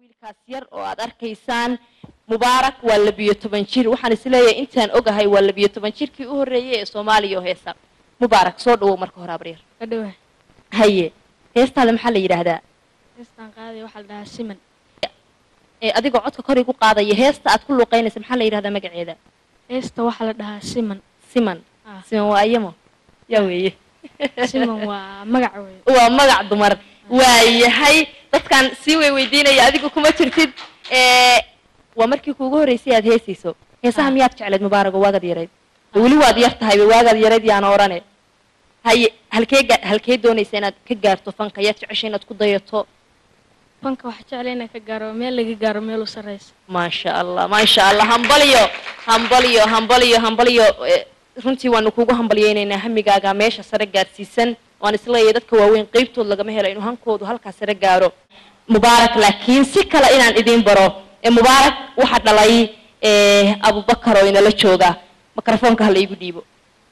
wiilkaas yar oo aad arkaysaan mubaarak waa labiyo toban jir waxaan isleeyahay intaan ogahay waa labiyo toban jirkii u horreeyey ee soomaaliya oo heesa mubaarak soo dhawow marka hore abriir ka dhawa haye heestaada maxaa la yidhaahdaa heestaan qaaday waxaa la dhahaa siman ee adigoo codka kor igu qaadaya heesta aad ku luuqaynaysa maxaa la yidhahdaa magaceeda heesta waxaa la dhahaa siman siman Ah. siman waa ayamo yaa weeye siman waa magac wey waa magac dumar waayahay dadkan sii way weydiinaya adigu kuma jirtid ee waa markii kuugu horreysay aad heesayso heesaha Ah. miyaad jecleed mubaarago waagaad yarayd weli waad yar tahayba waagaad yarayd yaana odhane haye halkee ga- halkee doonaysa inaad ka gaarto fanka yaad jeceshay inaad ku dayato fanka waxaa jeclay inaan ka gaaro meel laga gaaro meel u sarraysa maasha allah maasha allah hambalyo hambalyo hambalyo hambalyo Eh, runtii waanu kuugu hambalyeynaynaa hamigaaga meesha sare gaarsiisan waan isleeyahay dadka waaweyn qeybtood lagama helo inuu hankoodu halkaa sare gaaro mubaarak laakiin si kale inaan idiin baro ee mubaarak waxaa dhalay eh, abubakar oo inala jooga mikrofoonka hala igu dhiibo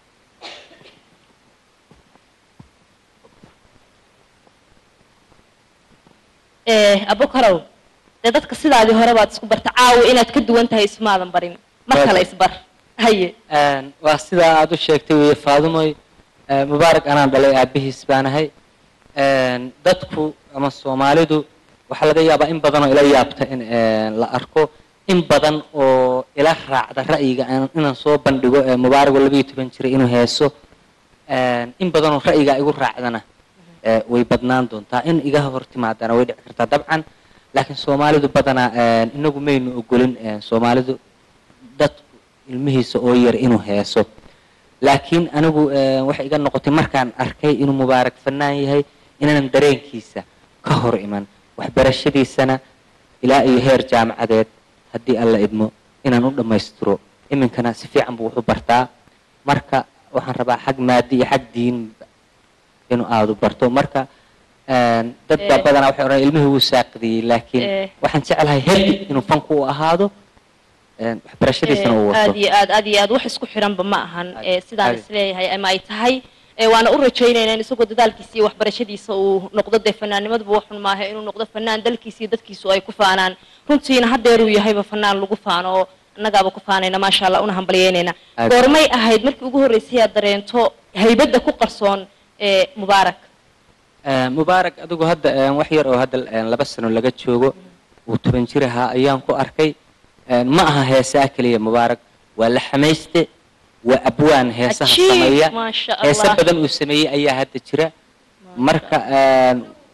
Eh, abukarow dee dadka sidaadii hore baad isku barta caawa inaad ka duwan tahay ismaadan barin mar Waa kale tahay. isbar haye Een, waa sidaa aad u sheegtay weye faadumoy Ee, mubaarak anaan dhalay aabihiis baanahay Een, dadku ama soomaalidu waxaa laga yaabaa in badan oo ila yaabta in een, la arko in badan oo ila raacda ra'yiga aan- inaan soo bandhigo ee mubaarak oo labayo toban jiray inuu heeso Een, in badan oo ra'yiga igu raacdana ee, way badnaan doontaa in iga hor timaadana way dhici kartaa dabcan laakiin soomaalidu badanaa een, inagu maynu ogolin een, soomaalidu dadku ilmihiisa oo yar inuu heeso laakiin anigu eh, waxay iga noqotay markaan arkay inuu mubaarak fanaan yahay inaanan dareenkiisa ka hor iman waxbarashadiisana ilaa iyo heer jaamacadeed haddii alla idmo inaan u dhammaystiro iminkana si fiican buu wuxu bartaa marka waxaan rabaa xag maadi iyo xag diin inuu aadu barto marka een, dad baa Eh. badanaa waxay odhan ilmihii wuu saaqidiyey laakiin Eh. waxaan jeclahay hedi inuu fanku u ahaado een, waxbarashadiisana uu aad wato iyo aad aad iyo aad wax isku xiranba ma ahan Aad- ee sidaan aad. isleeyahay ama ay tahay ee waana u rajaynaynaa in isagoo dadaalkiisa iyo waxbarashadiisa uu noqdo dee fanaanimaduba waxun maaha inuu noqdo fanaan dalkiisa iyo dadkiisu ay ku faanaan runtiina haddeeruu yahayba fanaan lagu faano oo annagaaba ku faanayna maasha allah una hambalyeynayna Aad. goormay ahayd markii ugu horreysay aad dareento haybadda ku qarsoon ee mubaarak Eh, mubaarak adigu hadda eh, wax yar oo hadda eh, laba sano laga joogo uu toban jir ahaa ayaan ku arkay Eh, ma aha heesaa keliya mubaarak waa la xamayste waa abwaan heesaha Cajiib, sameeya maasha heese Allah. badan uu sameeyey ayaa hadda jira marka eh,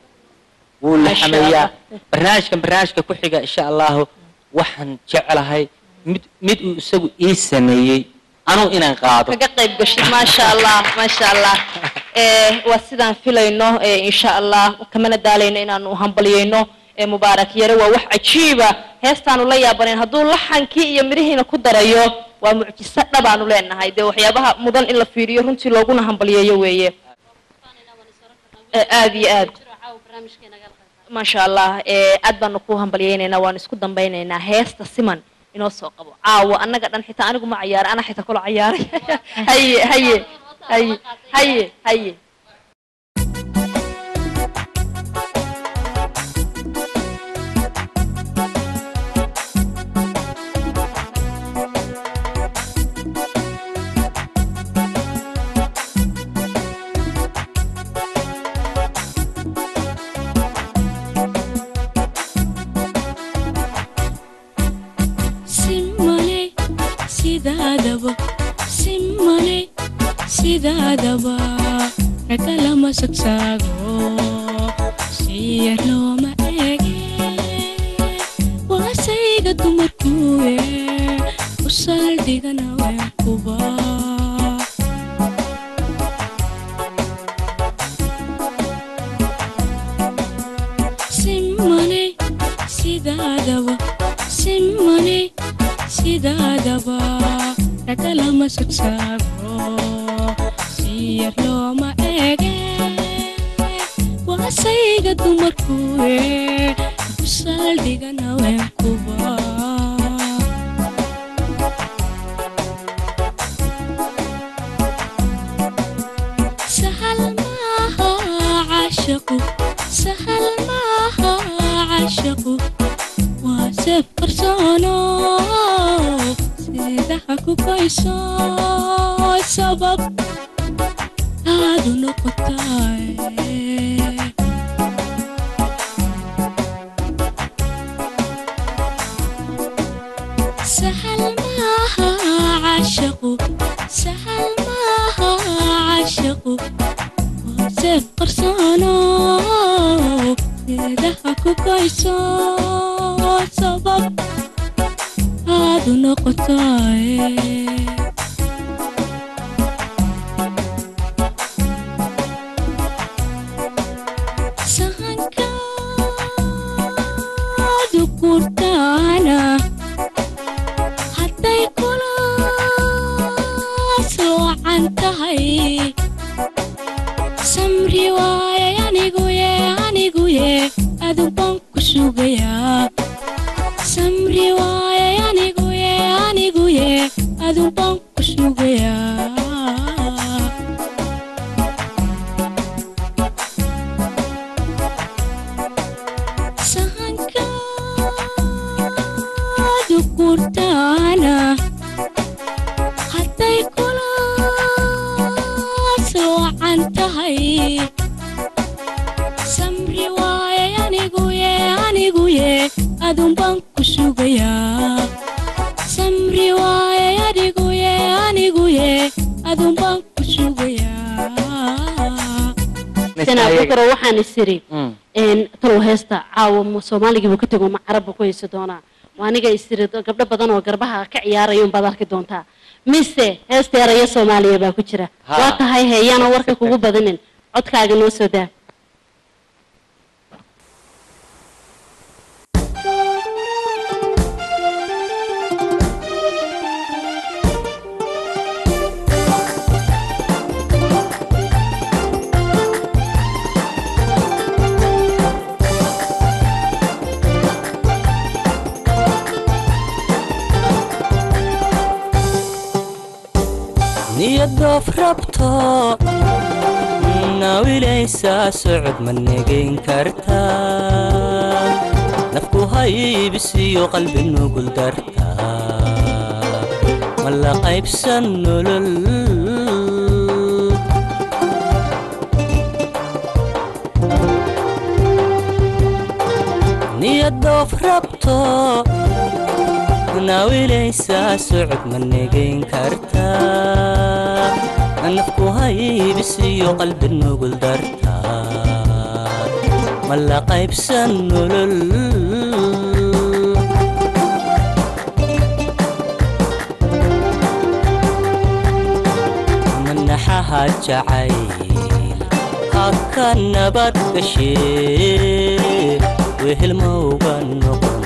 wuu la Maasha xameeyaa Allah. barnaamijkan barnaamijka ku xiga insha allahu waxaan jeclahay mid mid uu isagu ii sameeyey anuu inaan qaado kaga qayb gashid maasha allah maasha allah ee waa sidaan filayno ee insha allah kamana daalayno inaanu hambalyeyno ee mubaarak yare waa wax cajiiba heestaanu la yaabanayn hadduu laxankii iyo midhihiina ku darayo waa mucjiso dhabaanu leenahay dee waxyaabaha mudan in la fiiriyo runtii looguna hambalyeeyo weeye ee aad iyo aad maasha allah ee aad baanu ku hambalyeynaynaa waanu isku dambaynaynaa heesta siman inoo soo qabo caawa annaga dhan xitaa anigu ma cayaaray ana xitaa kula cayaaray haye haye haye haye haye simane sidaadaba simane sidaadaba raga lama sagsaago siyar looma eege waasayga dumarkuwe u saldhigana weenkuba simane sidaadaba simane sidaadaba raga lama sagsaago siyar looma eege waasayga dumarkuwe ku saldhigana weenkuba sahal maaha caashaqu sahal maaha caashaqu seef qarsoono sidaha ku goyso sabab aadu noqotaay سهل معها عاشقوا سهل معها عاشقوا سيف قرصانو إذا كوكايسو سبب هذا نقطاي سهنكا ذكرتانا hadday kula soocan tahay samri waaye aniguye aniguye adun baan ku sugayaa samri waaye aniguye aniguye adun baan ku sugayaa sahankaadu kurtaana hadday kula soocan tahay samri waaye aniguye aniguye adun baan ku sugayaa samri waaye aniguye aniguye adun baan ku sugayaa sana bukaro waxaan isiri Mm. een talow heesta caawa ma soomaaligii buu ka tego ma carabba ku haysa doonaa waa aniga isiri gabdho badan oo garbaha ka ciyaaraya unbaad arki doontaa mise heesta eraya soomaaliya baa ku jira Ha. waa tahay heeyaana warka kugu badinin codkaaga noo soo daa niyadoof rabto nawilaysaa socod ma negayn kartaa nafku haybisiyo qalbi nugul dartaa ma la qaybsan nolol niyadoof rabto nawilaysaa socod ma negayn kartaa nafku haybisiyo qalbi nugul dartaa ma la qaybsan nolol manaxaha jacayl haka nabad gashee wehelmowga noqon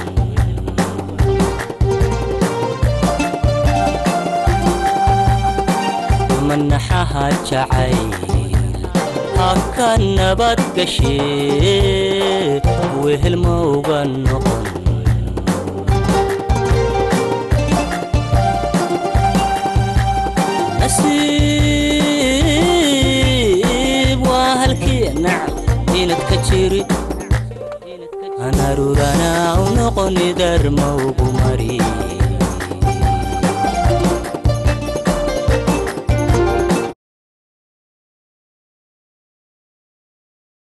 manaxaha jacayl haka nabad gashee wehelmowga noqon nasiib waa halkii nacab inad ka jiri anarurana u noqoni darmowgu mari